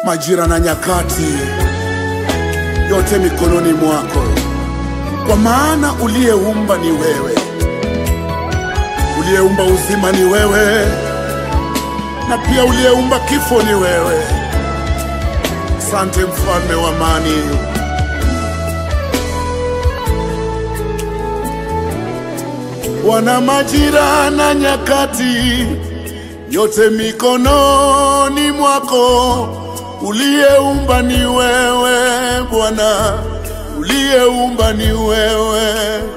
majira na nyakati, yote mikononi mwako, kwa maana uliyeumba ni wewe, uliyeumba uzima ni wewe, na pia uliyeumba kifo ni wewe. Asante mfalme wa amani. Wana majira na nyakati, yote mikononi mwako. Uliyeumba ni wewe Bwana, uliyeumba ni wewe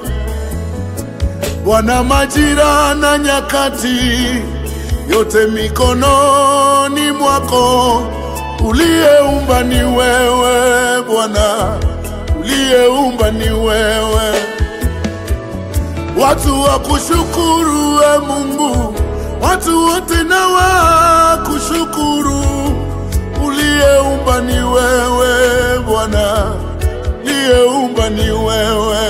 Bwana. Majira na nyakati, yote mikononi mwako. Uliyeumba ni wewe Bwana, uliyeumba ni wewe Watu wa kushukuru we Mungu, watu wote na wa kushukuru. Uliyeumba ni wewe Bwana, uliyeumba ni wewe.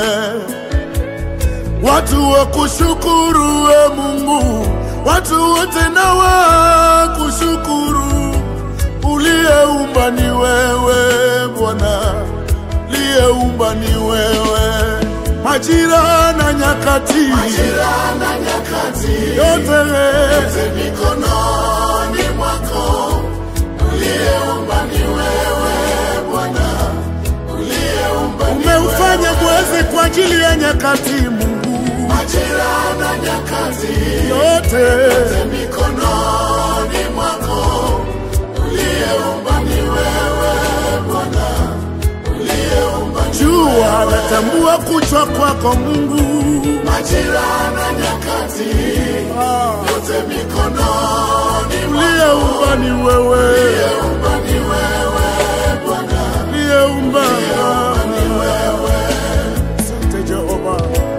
Watu wa kushukuru we Mungu, watu wote na wa kushukuru. Uliyeumba ni wewe Bwana, uliyeumba ni wewe majira na nyakati, Majira na nyakati, yote yote mikononi mwako. Uliyeumba ni wewe Bwana, uliyeumba ni umeufanya mwezi kwa ajili ya nyakati. Mungu, majira na nyakati, yote yote mikononi mwako. Uliyeumba ni wewe Bwana, uliyeumba ni jua natambua kuchwa kwako Mungu. majira na nyakati, Ah, yote mikononi mwako. uliyeumba ni wewe, Uliyeumba ni wewe Bwana, uliyeumba ni wewe Asante Jehova.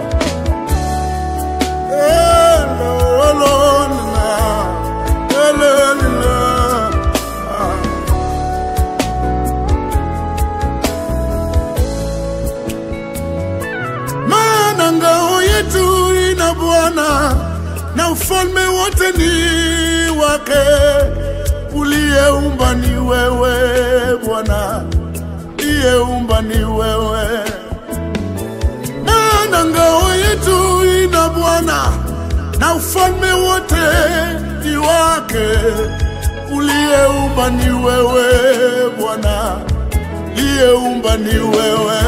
Elolona, elolina. Ah. Maana ngao yetu ina Bwana na ufalme wote ni wake. Uliyeumba ni wewe Bwana, uliyeumba ni wewe maana ngao yetu ina Bwana na ufalme wote ni wake. Uliyeumba ni wewe Bwana, uliyeumba ni wewe.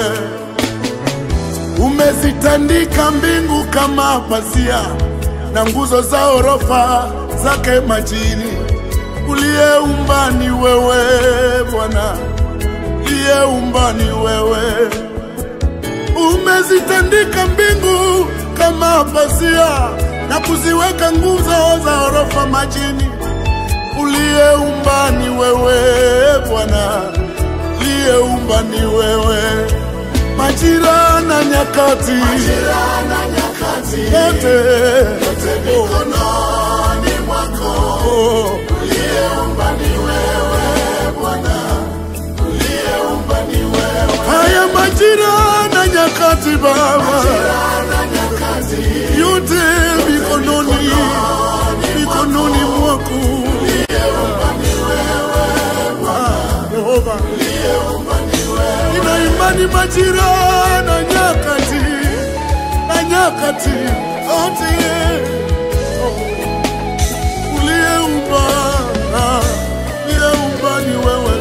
Umezitandika mbingu kama pazia na nguzo za orofa zake majini. Uliyeumba ni wewe Bwana, uliyeumba ni wewe umezitandika mbingu kama pazia na kuziweka nguzo za orofa majini. Uliyeumba ni wewe Bwana, uliyeumba ni wewe. Majira na nyakati majira na nyakati, yote yote mikononi mwako. oh, Uliyeumba ni wewe Bwana, uliyeumba ni wewe. haya majira na nyakati Baba, Majira na nyakati, yote mikononi mikononi mwako uliyeumba ni wewe Ah, Yehova. uliyeumba ni wewe. Nina imani majira na nyakati na nyakati yote uliyeumba ah, uliyeumba ni wewe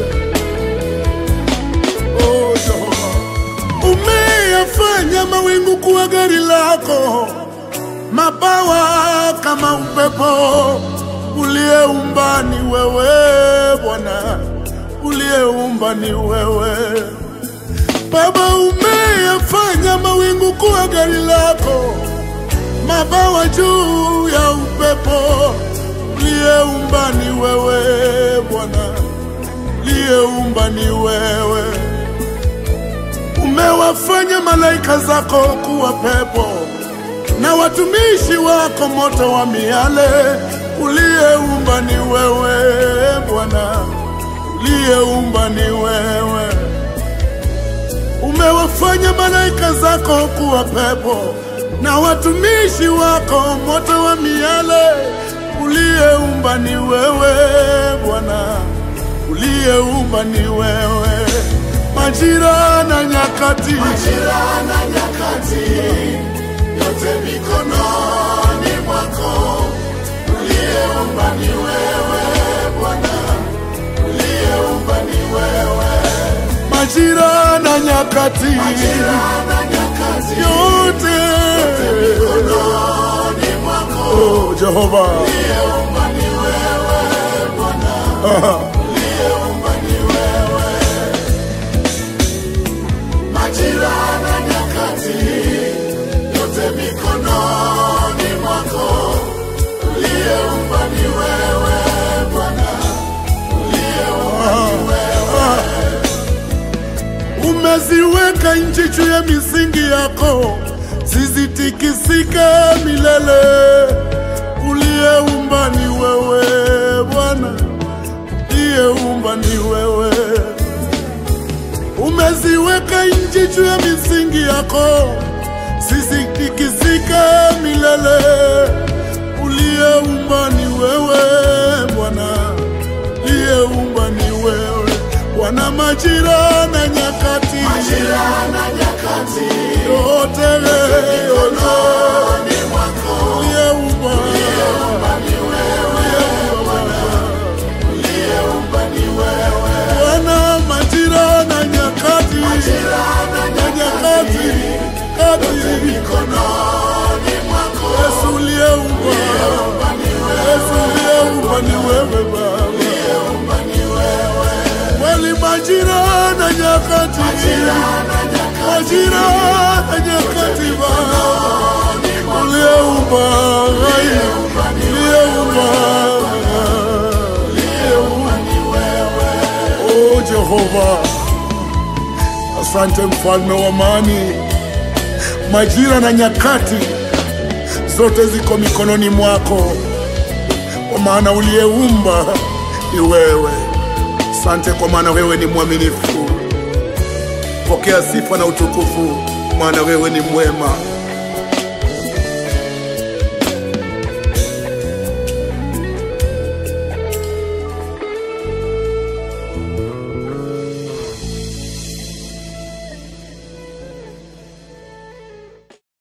oh, Jehova. Umeyafanya mawingu kuwa gari lako, mabawa kama upepo. Uliyeumba ni wewe Bwana, uliyeumba ni wewe Baba. Umeyafanya mawingu kuwa gari lako, mabawa juu ya upepo. Uliyeumba ni wewe Bwana, uliyeumba ni wewe umewafanya malaika zako kuwa pepo na watumishi wako moto wa miale. Uliyeumba ni wewe Bwana, uliyeumba ni wewe. Umewafanya malaika zako kuwa pepo na watumishi wako moto wa miale. Uliyeumba ni wewe Bwana, uliyeumba ni wewe, majira na nyakati, majira na nyakati, yote mikononi mwako. Uliyeumba ni wewe Bwana, uliyeumba ni wewe. majira na nyakati, Majira na nyakati, yote mikononi mwako. oh, Jehova Uliyeumba ni wewe Bwana, uliyeumba ni wewe. Majira na nyakati, yote mikononi mwako. Uliyeumba ni wewe Bwana, uliyeumba ni wewe. umeziweka nchi juu ya misingi yako, zisitikisike milele. Uliyeumba ni wewe Bwana, uliyeumba ni wewe. Umeziweka nchi juu ya misingi yako, zisitikisike milele. Uliyeumba ni wewe Bwana, uliyeumba ni wewe Bwana, majira na nyakati Majira na nyakati, yote yote mikononi mwako. uliyeumba Uliyeumba ni wewe Bwana, uliyeumba ni wewe. Bwana, majira na nyakati Majira na na nyakati kati mikononi mwako. Yesu uliyeumba Yesu uliyeumba ni wewe Baba, Uliyeumba ni wewe. kweli majira na nyakati Majira na nyakati, majira na nyakati Baba uliyeumba uliyeumba ni uliyeumba uliyeumba ni wewe. Oh Jehova, asante mfalme wa amani. Majira na nyakati zote ziko mikononi mwako, kwa maana uliyeumba ni wewe. Asante kwa maana wewe ni mwaminifu. Pokea sifa na utukufu, maana wewe ni mwema.